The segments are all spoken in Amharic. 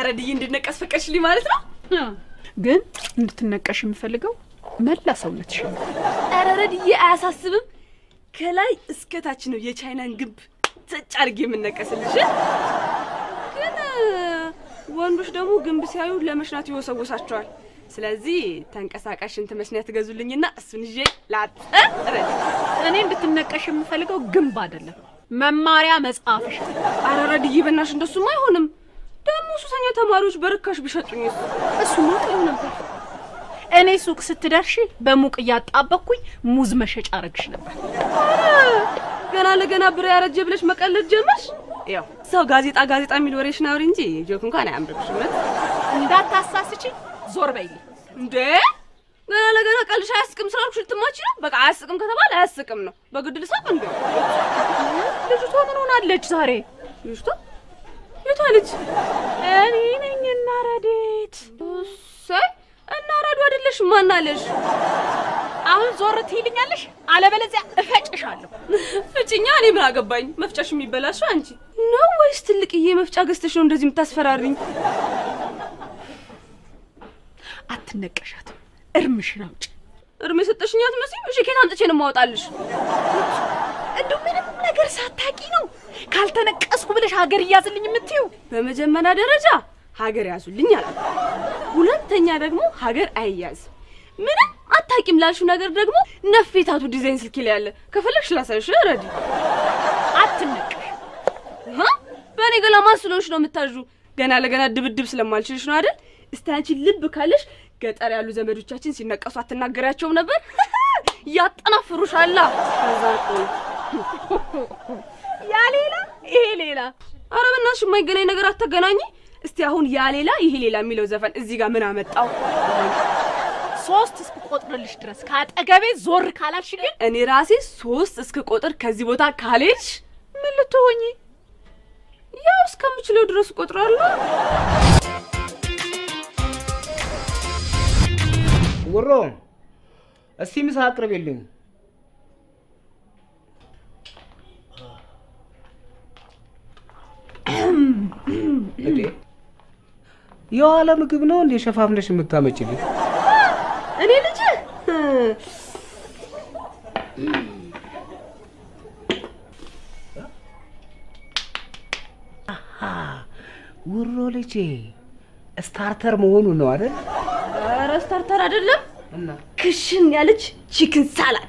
ረድዬ እንድነቀስ ፈቀድሽልኝ ማለት ነው? ግን እንድትነቀሽ የምፈልገው መላ ሰውነትሽ ነው። ኧረ ረድዬ አያሳስብም። ከላይ እስከ ታች ነው የቻይናን ግንብ ተጭ አድርጌ የምነቀስልሽ። ግን ወንዶች ደግሞ ግንብ ሲያዩ ለመሽናት ይወሰውሳቸዋል። ስለዚህ ተንቀሳቃሽ ሽንት መሽኛ ትገዙልኝና እሱን ይዤ ላጥ ረድ እኔ እንድትነቀሽ የምፈልገው ግንብ አይደለም፣ መማሪያ መጽሐፍሽ። አረ ረድዬ በናሽ እንደሱም አይሆንም። ደግሞ ሱሰኛ ተማሪዎች በርካሽ ቢሸጡኝ እሱማ ጥሩ ነበር። እኔ ሱቅ ስትደርሺ በሙቅ እያጣበኩኝ ሙዝ መሸጫ አረግሽ ነበር። ገና ለገና ብር ያረጀ ብለሽ መቀለድ ጀመርሽ። ያው ሰው ጋዜጣ ጋዜጣ የሚል ወሬሽን አውሪ እንጂ ጆክ እንኳን አያምርብሽም። እንዳታሳስቺ፣ ዞር በይልኝ። እንዴ ገና ለገና ቀልሽ አያስቅም ስላልኩሽ ልትማች ነው። በቃ አያስቅም ከተባለ አያስቅም ነው። በግድ ልሳቅ እንዴ? ልጅቷ ምን ሆናለች ዛሬ? ልጅቷ የቷ ልጅ? እኔ ነኝ እና ረዴት። ሳይ እና ረዱ አይደለሽ ማናለሽ? አሁን ዞር ትይልኛለሽ፣ አለበለዚያ እፈጭሻለሁ። ፍጭኛ። እኔ ምን አገባኝ? መፍጫሽ የሚበላሽው አንቺ ነው ወይስ ትልቅዬ መፍጫ ገዝተሽ ነው እንደዚህ የምታስፈራሪኝ? አትነቀሻትም፣ እርምሽን አውጭ። እርም የሰጠሽኝ አትመስይም። እሺ ከየት አምጥቼ ነው የማወጣልሽ? እንደው ምንም ነገር ሳታቂ ነው ካልተነቀስኩ ብለሽ ሀገር እያዝልኝ የምትይው? በመጀመሪያ ደረጃ ሀገር ያዙልኝ አለ። ሁለተኛ ደግሞ ሀገር አይያዝም። ምንም አታቂም ላልሽው ነገር ደግሞ ነፌታቱ ዲዛይን ስልክ ላይ ያለ ከፈለግሽ ላሳይሽ። ረዲ አትነቀሽ። ሀ በእኔ ገላ ማን ስለሆንሽ ነው የምታዡ? ገና ለገና ድብድብ ስለማልችልሽ ነው አይደል? እስቲ አንቺ ልብ ካለሽ ገጠር ያሉ ዘመዶቻችን ሲነቀሱ አትናገሪያቸውም ነበር? ያጠናፍሩሻላ። ከዛ እኮ ያ ሌላ ይሄ ሌላ። ኧረ በእናትሽ የማይገናኝ ነገር አታገናኝ። እስቲ አሁን ያ ሌላ ይሄ ሌላ የሚለው ዘፈን እዚህ ጋር ምን አመጣው? ሶስት እስክቆጥርልሽ ድረስ ከአጠገቤ ዞር ካላልሽ ግን እኔ ራሴ ሶስት እስክ ቁጥር ከዚህ ቦታ ካልሄድሽ ምን ልትሆኚ? ያው እስከምችለው ድረስ እቆጥራለሁ። ጉሮ እስቲ ምሳ አቅርቤልኝ። እንዴ የዋለ ምግብ ነው እንዴ ሸፋፍነሽ የምታመጭልኝ? እኔ ልጅ ጉሮ ልጄ ስታርተር መሆኑ ነው አይደል? ኧረ ስታርተር አይደለም እና ክሽን ያለች ቺክን ሳላድ።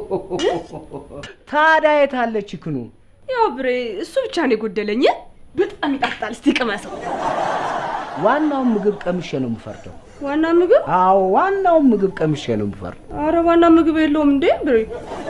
ታዲያ የታለ ችክኑ? ያው ብሬ እሱ ብቻ ነው የጎደለኝ። በጣም ይጣፍጣል። እስቲ ቅመሰው። ዋናውን ምግብ ቀምሼ ነው የምፈርደው። ዋና ምግብ? አዎ ዋናውን ምግብ ቀምሼ ነው የምፈርደው። አረ ዋና ምግብ የለውም እንዴ ብሬ?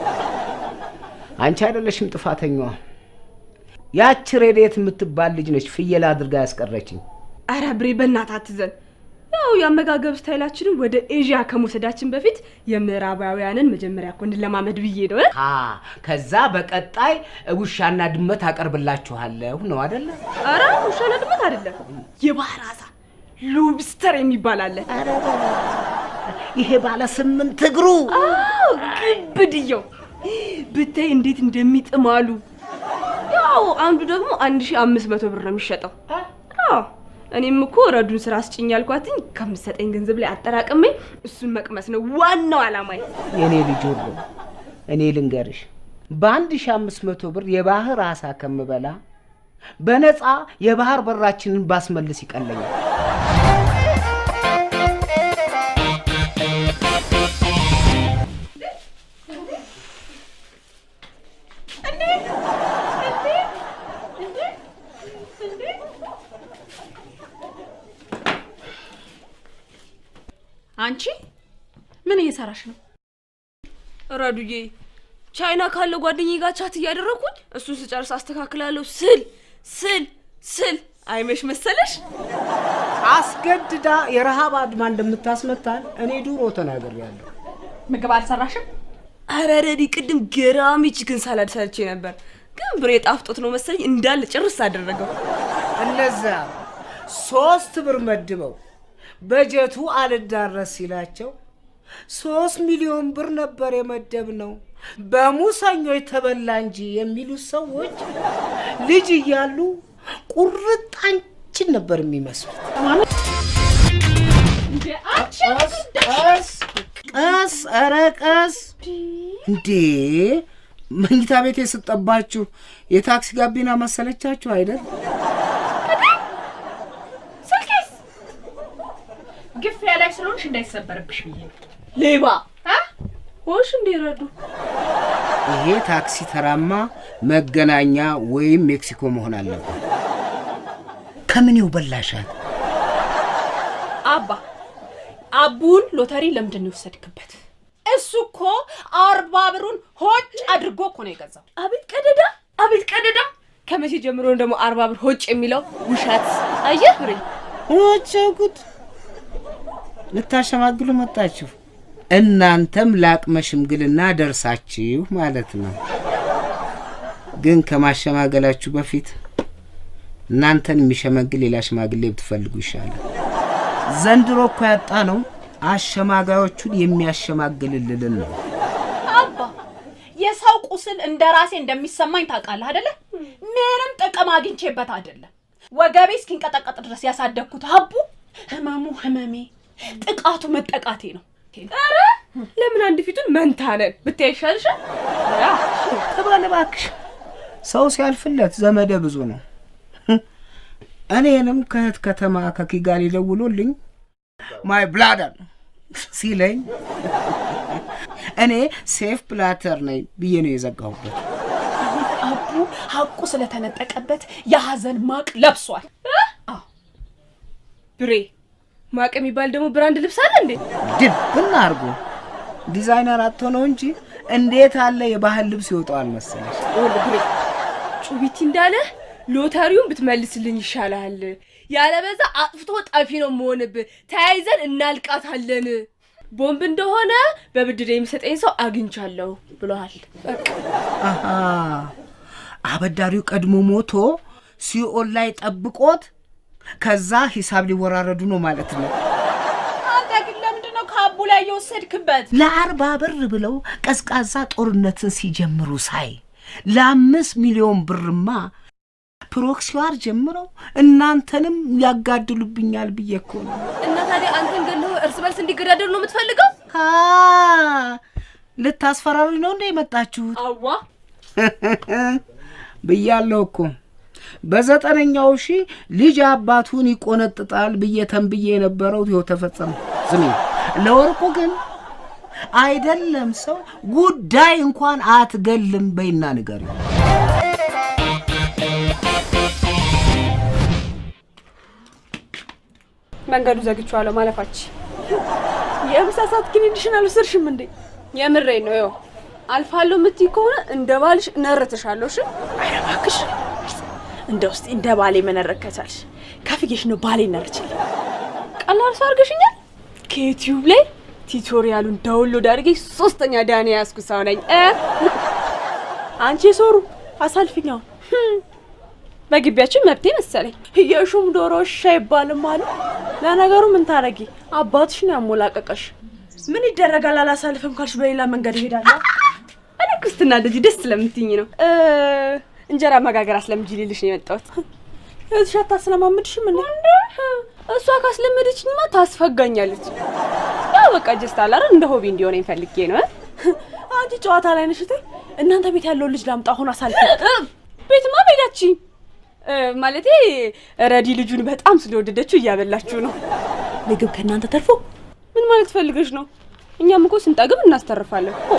አንቺ አይደለሽም ጥፋተኛዋ። ያች ሬዴት የምትባል ልጅ ነች ፍየል አድርጋ ያስቀረችኝ። አረ ብሬ በእናትህ አትዘን። ያው የአመጋገብ ስታይላችንን ወደ ኤዥያ ከመውሰዳችን በፊት የምዕራባውያንን መጀመሪያ እኮ እንለማመድ ብዬ ነው። እ? አ ከዛ በቀጣይ ውሻና ድመት አቀርብላችኋለሁ ነው አይደለ? አረ ውሻና ድመት አይደለም፣ የባህር አሳ ሎብስተር የሚባል አለ። ይሄ ባለ ስምንት እግሩ አዎ ግብድየው ብታይ እንዴት እንደሚጥም አሉ። ያው አንዱ ደግሞ አንድ ሺህ አምስት መቶ ብር ነው የሚሸጠው። አዎ እኔም እኮ ረዱን ስራ አስጭኝ ያልኳትኝ ከምትሰጠኝ ገንዘብ ላይ አጠራቅሜ እሱን መቅመስ ነው ዋናው አላማዬ። የኔ ልጅ ሁሉ እኔ ልንገርሽ፣ በአንድ ሺህ አምስት መቶ ብር የባህር አሳ ከምበላ በነፃ የባህር በራችንን ባስመልስ ይቀለኛል። አንቺ ምን እየሰራሽ ነው? ረዱዬ ቻይና ካለ ጓደኛዬ ጋር ቻት እያደረግኩኝ እሱን ስጨርስ አስተካክላለሁ ስል ስል ስል አይመሽ መሰለሽ። አስገድዳ የረሃብ አድማ እንደምታስመታን እኔ ድሮ ተናግሬያለሁ። ምግብ አልሰራሽም? አረ ረዲ ቅድም ገራሚ ቺክን ሳላድ ሰርቼ ነበር፣ ግን ብሬ ጣፍጦት ነው መሰለኝ እንዳለ ጭርስ አደረገው። እነዛ ሶስት ብር መድበው በጀቱ አልዳረስ ሲላቸው ሶስት ሚሊዮን ብር ነበር የመደብ ነው በሙሰኞች ተበላ እንጂ የሚሉት ሰዎች ልጅ እያሉ ቁርጥ አንጭ እችን ነበር የሚመስሉት። አንቺ ቀስ ቀስ፣ ኧረ ቀስ እንዴ! መኝታ ቤት የስጠባችሁ የታክሲ ጋቢና መሰለቻችሁ አይደል? ስልኬስ ግፊያ ላይ ስለሆንሽ እንዳይሰበርብሽ ብዬ ነው። ሌባ አ? ሆንሽ እንዲረዱ ይሄ ታክሲ ተራማ መገናኛ ወይም ሜክሲኮ መሆን አለበት። ከምኔው በላሻት? አባ አቡን ሎተሪ ለምንድን ነው የወሰድክበት? እሱ እኮ አርባ ብሩን ሆጭ አድርጎ እኮ ነው የገዛው። አቤት ቀደዳ፣ አቤት ቀደዳ። ከመቼ ጀምሮ ነው ደግሞ አርባ ብር ሆጭ የሚለው ውሸት? አየህ ብሬ ኦቼ ጉድ! ልታሸማግሉ መጣችሁ። እናንተም ለአቅመ ሽምግልና ደርሳችሁ ማለት ነው። ግን ከማሸማገላችሁ በፊት እናንተን የሚሸመግል ሌላ ሽማግሌ ብትፈልጉ ይሻላል። ዘንድሮ እኮ ያጣ ነው አሸማጋዮቹን የሚያሸማግልልን ነው። አባ የሰው ቁስል እንደ ራሴ እንደሚሰማኝ ታውቃለህ አደለ? ምንም ጥቅም አግኝቼበት አይደለም። ወገቤ እስኪንቀጠቀጥ ድረስ ያሳደግኩት አቡ ህመሙ ህመሜ፣ ጥቃቱ መጠቃቴ ነው። ኧረ ለምን አንድ ፊቱን መንታ ነን ብታይ ይሻልሻል። ተባለ እባክሽ። ሰው ሲያልፍለት ዘመደ ብዙ ነው። እኔንም ከእህት ከተማ ከኪጋሊ ደውሎልኝ ማይ ብላደር ሲለኝ እኔ ሴፍ ፕላተር ነኝ ብዬ ነው የዘጋሁበት። አቡ ሀቁ ስለተነጠቀበት የሀዘን ማቅ ለብሷል። ብሬ ማቅ የሚባል ደግሞ ብራንድ ልብስ አለ እንዴ? ድብና አድርጎ ዲዛይነር አጥቶ ነው እንጂ እንዴት አለ የባህል ልብስ ይወጣዋል መሰለሽ። ይኸውልህ ብሬ ጩቢቲ እንዳለ ሎተሪውን ብትመልስልኝ ይሻላል። ያለበዛ አጥፍቶ ጠፊ ነው መሆንብህ። ተያይዘን እናልቃታለን። ቦምብ እንደሆነ በብድር የሚሰጠኝ ሰው አግኝቻለሁ ብለዋል። በቃ አሃ አበዳሪው ቀድሞ ሞቶ ሲኦል ላይ ጠብቆት ከዛ ሂሳብ ሊወራረዱ ነው ማለት ነው። አንተ ግን ለምንድን ነው ከአቡ ላይ የወሰድክበት? ለአርባ ብር ብለው ቀዝቃዛ ጦርነትን ሲጀምሩ ሳይ ለአምስት ሚሊዮን ብርማ ፕሮክሲዋር ጀምረው እናንተንም ያጋድሉብኛል ብዬ እኮ ነው። እና ታዲያ አንተን ገለው እርስ በርስ እንዲገዳደሉ ነው የምትፈልገው? አ ልታስፈራሪ ነው እንደ የመጣችሁት አዋ ብያለሁ እኮ በዘጠነኛው ሺህ ልጅ አባቱን ይቆነጥጣል ብዬ ተንብዬ የነበረው ይኸው ተፈጸመ። ስሚ ለወርቁ ግን አይደለም ሰው ጉዳይ እንኳን አትገልም በይና ንገሪው። መንገዱ ዘግቼዋለሁ ማለፋች የምሳ ሰዓት ክኒንሽን አልወሰድሽም እንዴ? የምሬን ነው። ይኸው አልፋለሁ የምትይ ከሆነ እንደ ባልሽ እነርትሻለሁ። እሺ ኧረ እባክሽ እንደ ውስጥ እንደ ባሌ መነረክ ከቻልሽ ከፍዬሽ ነው ባሌ ነርችል። ቀላል ሰው አድርገሽኛል። ከዩቲዩብ ላይ ቲቶሪያሉን ዳውንሎድ አድርጌ ሶስተኛ ዳኒ ያዝኩ ሰው ነኝ እ አንቺ የሶሩ አሳልፊኛው በግቢያችን መብቴ መሰለኝ። የሹም ዶሮ እሺ አይባልም አሉ። ለነገሩ ምን ታረጊ አባትሽ ነው ያሞላቀቀሽ። ምን ይደረጋል አላሳልፍም ካልሽ በሌላ መንገድ እሄዳለሁ። እኔ ክርስትና እንደዚህ ደስ ስለምትይኝ ነው እ እንጀራ መጋገር አስለምጂ ልልሽ ነው የመጣሁት። እህትሽ አታስለማምድሽም እንዴ? እሷ ካስለመደችኝማ ታስፈጋኛለች። ያው በቃ ጀስት አላረ እንደ ሆቢ እንዲሆነኝ ፈልጌ ነው እ አንቺ ጨዋታ ላይ ነሽ እቴ። እናንተ ቤት ያለውን ልጅ ላምጣ አሁን አሳልፊ። እ ቤትማ መሄዳችኝ ማለቴ ረዲ ልጁን በጣም ስለወደደችው እያበላችሁ ነው። ምግብ ከእናንተ ተርፎ ምን ማለት ፈልገሽ ነው? እኛም እኮ ስንጠግብ እናስተርፋለን እኮ።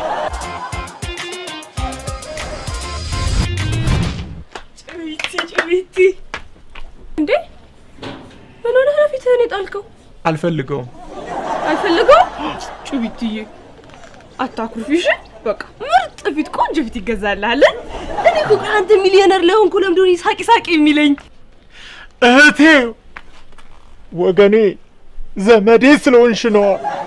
ጭዊቲ ጭዊቲ፣ እንዴ ምን ሆነህ ነው ፊትህን የጣልከው? አልፈልገውም። አልፈልገውም። ጭዊትዬ አታኩርፊሽ። በቃ ምርጥ ፊት፣ ቆንጆ ፊት ይገዛልሃል። እኔ እኮ ከአንተ ሚሊዮነር ለሆንኩ ለምንድን ነው ሳቂ ሳቂ የሚለኝ? እህቴ፣ ወገኔ፣ ዘመዴ ስለሆንሽ ነዋ።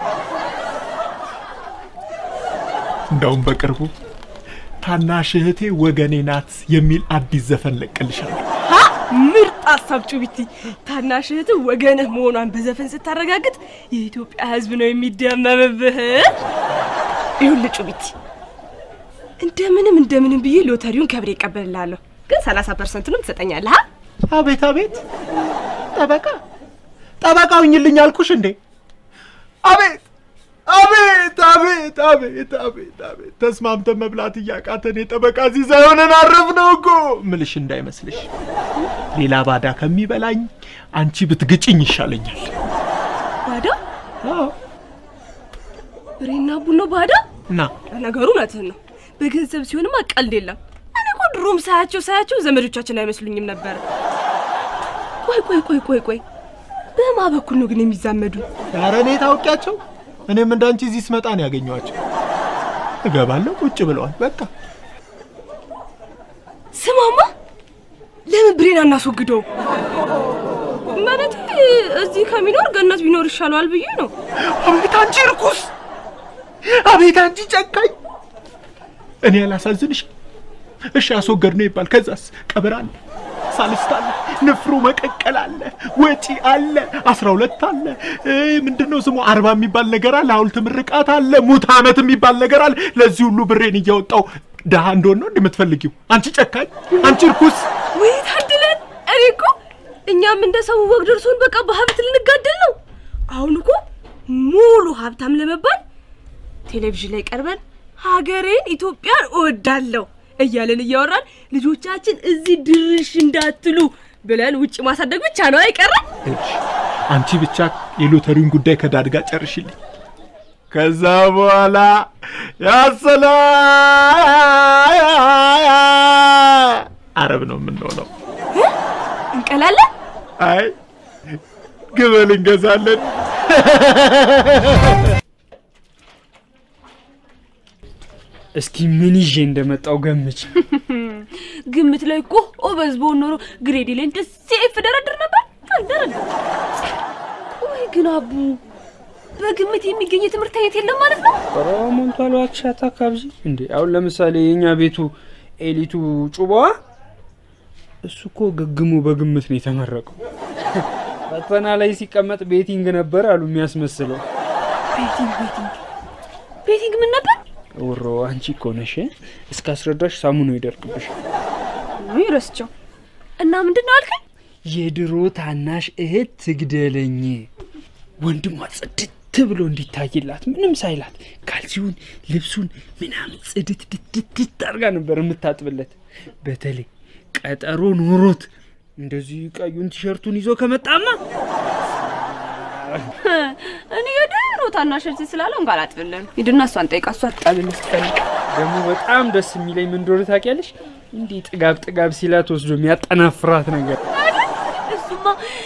እንደውም በቅርቡ ታናሽ እህቴ ወገኔ ናት የሚል አዲስ ዘፈን ለቅልሻለሁ። ሀ ምርጥ ሀሳብ ጩቢቲ። ታናሽ እህትህ ወገንህ መሆኗን በዘፈን ስታረጋግጥ የኢትዮጵያ ሕዝብ ነው የሚደመምብህ። ይኸውልህ ጩቢቲ፣ እንደምንም እንደምንም ብዬ ሎተሪውን ከብሬ እቀበልልሃለሁ፣ ግን ሰላሳ ፐርሰንቱንም ትሰጠኛለህ። አ? አቤት አቤት፣ ጠበቃ ጠበቃ ሁኝልኝ አልኩሽ እንዴ? አቤት አቤት አቤት አቤት አቤት አቤት ተስማምተን መብላት እያቃተን የጠበቃ እዚህ ሳይሆነን አረፍ ነው እኮ ምልሽ እንዳይመስልሽ። ሌላ ባዳ ከሚበላኝ አንቺ ብትግጭኝ ይሻለኛል። ባዳ አዎ ብሬና ቡኖ ባዳ። እና ለነገሩ እውነትህን ነው። በገንዘብ ሲሆንማ ቀልድ የለም። እኔ እኮ ድሮም ሳያቸው ሳያቸው ዘመዶቻችን አይመስሉኝም ነበር። ቆይ ቆይ ቆይ ቆይ ቆይ በማ በኩል ነው ግን የሚዛመዱ? ኧረ እኔ ታውቂያቸው። እኔም እንዳንቺ እዚህ ስመጣ ነው ያገኘኋቸው። እገባለሁ፣ ቁጭ ብለዋል። በቃ ስማማ ለምን ብሬን አናስወግደው? ማለት እዚህ ከሚኖር ገነት ቢኖር ይሻለዋል ብዬ ነው። አቤት አንቺ ርኩስ! አቤት አንቺ ጨካኝ! እኔ ያላሳዝንሽ? እሺ አስወገድ ነው ይባል። ከዛስ ቀብር አለ፣ ሳልስት አለ፣ ንፍሮ መቀቀል አለ፣ ወጪ አለ፣ አስራ ሁለት አለ፣ ምንድን ነው ስሙ አርባ የሚባል ነገር አለ፣ ሐውልት ምርቃት አለ፣ ሙት ዓመት የሚባል ነገር አለ። ለዚህ ሁሉ ብሬን እያወጣው ድሃ እንደሆን ነው እንደምትፈልጊው? አንቺ ጨካኝ! አንቺ ርኩስ! ወይ ታድለን! እኔ እኮ እኛም እንደ ሰው ወግ ደርሶን በቃ በሀብት ልንጋደል ነው። አሁን እኮ ሙሉ ሀብታም ለመባል ቴሌቪዥን ላይ ቀርበን ሀገሬን ኢትዮጵያን እወዳለሁ እያለን እያወራን ልጆቻችን እዚህ ድርሽ እንዳትሉ ብለን ውጭ ማሳደግ ብቻ ነው አይቀርም። እሺ አንቺ ብቻ የሎተሪውን ጉዳይ ከዳድ ጋር ጨርሽልኝ። ከዛ በኋላ ያሰላ አረብ ነው የምንሆነው። እንቀላለን። አይ ግበል እንገዛለን። እስኪ ምን ይዤ እንደመጣው ገምች። ግምት ላይ እኮ ኦበዝ በሆን ኖሮ ግሬዴ ላይ እንደ ሴፍ ደረድር ነበር። አልደረድር። ወይ ግን አቡ በግምት የሚገኝ የትምህርት አይነት የለም ማለት ነው። ኧረ ሞልቷል። እባክሽ አታካብዢ እንዴ። አሁን ለምሳሌ የእኛ ቤቱ ኤሊቱ ጩባዋ እሱ እኮ ግግሙ በግምት ነው የተመረቀው። ፈተና ላይ ሲቀመጥ ቤቲንግ ነበር አሉ የሚያስመስለው። ቤቲንግ ቤቲንግ ቤቲንግ ምን ነበር? ውሮ አንቺ እኮ ነሽ እስከ አስረዳሽ ሳሙኑ ይደርቅብሽ። ወይ ረስቸው እና ምንድን ነው አልከኝ? የድሮ ታናሽ እህት ትግደለኝ ወንድሟ ጽድት ብሎ እንዲታይላት ምንም ሳይላት ካልሲውን ልብሱን ምናምን ጽድት ድትድት አድርጋ ነበር የምታጥብለት። በተለይ ቀጠሮ ኖሮት እንደዚህ ቀዩን ቲሸርቱን ይዞ ከመጣማ እኔ የድሮ ታናሽ እህት ስላለው እንኳን አጥብልን ሂድና እሷን ጠይቃ እሷ ትጠብልህ ስትፈልግ ደግሞ በጣም ደስ የሚለኝ ምን እንደሆነ ታውቂያለሽ? እንዲህ ጥጋብ ጥጋብ ሲላት ወስዶ የሚያጠናፍራት ነገር እሱማ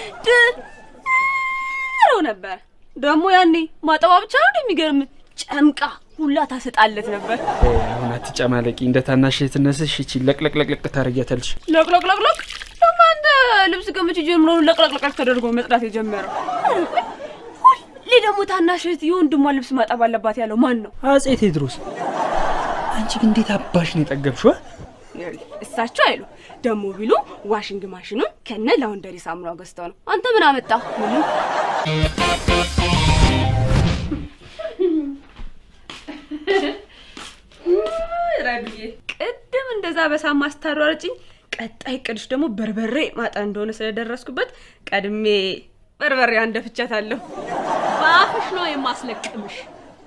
ድሮ ነበር። ደግሞ ያኔ ማጠባ ብቻ ነው የሚገርም ጨምቃ ሁላ ታሰጣለት ነበር። እ፣ አሁን አትጨማለቂ። እንደ ታናሽ እህትነትሽ ይቺ ለቅለቅለቅለቅ ታረጊያታለሽ። ለቅለቅለቅለቅ ደግሞ አንተ ልብስ ገመች ጀምሮ ለቅለቅለቅ ተደርጎ መጽዳት የጀመረው ሁሌ ደግሞ ታናሽ እህት የወንድሟ ልብስ ማጠብ አለባት ያለው ማን ነው? አጼ ቴዎድሮስ። አንቺ ግን እንዴት አባሽ ነው የጠገብሽው? አ? እሳቸው አይሉ ደግሞ ቢሉ ዋሽንግ ማሽኑን ከነ ላውንደሪ ሳሙናው ገዝተው ነው። አንተ ምን አመጣ? ምንም ረብዬ ቅድም እንደዛ በሳማ ስታሯርጭኝ ቀጣይ እቅድሽ ደግሞ በርበሬ ማጠን እንደሆነ ስለደረስኩበት ቀድሜ በርበሬ አንደፍቻታለሁ። በአፍሽ ነው የማስለቅምሽ።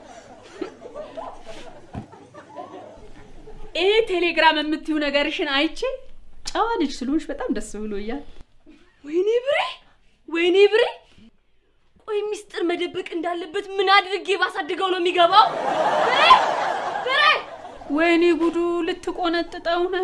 ይሄ ቴሌግራም የምትዩ ነገርሽን አይቼ ጨዋ ልጅ ስለሆንሽ በጣም ደስ ብሎኛል። ወይኔ ብሬ፣ ወይኔ ብሬ። ቆይ ሚስጥር መደበቅ እንዳለበት ምን አድርጌ ባሳድገው ነው የሚገባው? ብሬ፣ ብሬ ወይኔ ጉዱ ልትቆነጥጠው ነው።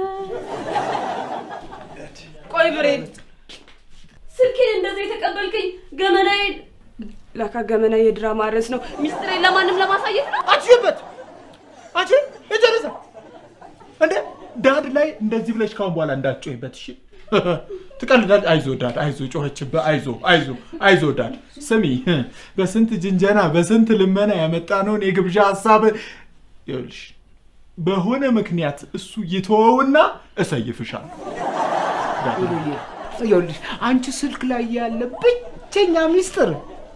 ቆይ ብሬ፣ ስልኬን እንደዛ የተቀበልከኝ ገመናዬን ላካ ገመና የድራማ ርዕስ ነው። ሚስጥሬን ለማንም ለማሳየት ነው። አችበት አንቺ የጨረሰ እንዴ ዳድ ላይ እንደዚህ ብለሽ ካሁን በኋላ እንዳትጮይበት እሺ ትቀልዳለች አይዞ ዳድ አይዞ ጮኸችብህ አይዞ አይዞ አይዞ ዳድ ስሚ በስንት ጅንጀና በስንት ልመና ያመጣነውን የግብዣ ሀሳብ ይኸውልሽ በሆነ ምክንያት እሱ ይተወውና እሰይፍሻለሁ ዳድ፣ ይኸውልሽ አንቺ ስልክ ላይ ያለ ብቸኛ ሚስጥር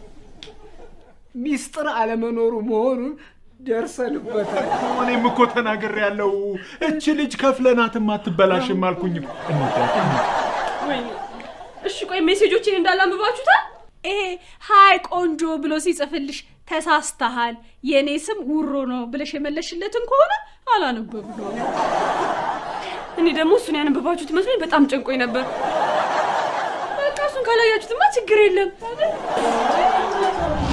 ሚስጥር አለመኖሩ መሆኑን ደርሰንበታል። እኔም እኮ ተናግሬ ያለው እች ልጅ ከፍለናትም አትበላሽም አልኩኝ እኮ። እንሂድ ዳድ፣ እንሂድ። እሺ ቆይ ሜሴጆችን እንዳላንብባችሁታል? ይሄ ሀይ ቆንጆ ብሎ ሲጽፍልሽ ተሳስተሃል፣ የእኔ ስም ውሮ ነው ብለሽ የመለሽለትን ከሆነ አላነበብ ነው። እኔ ደግሞ እሱን ያነበባችሁት መስሎኝ በጣም ጨንቆኝ ነበር። በቃ እሱን ካላያችሁትማ ችግር የለም።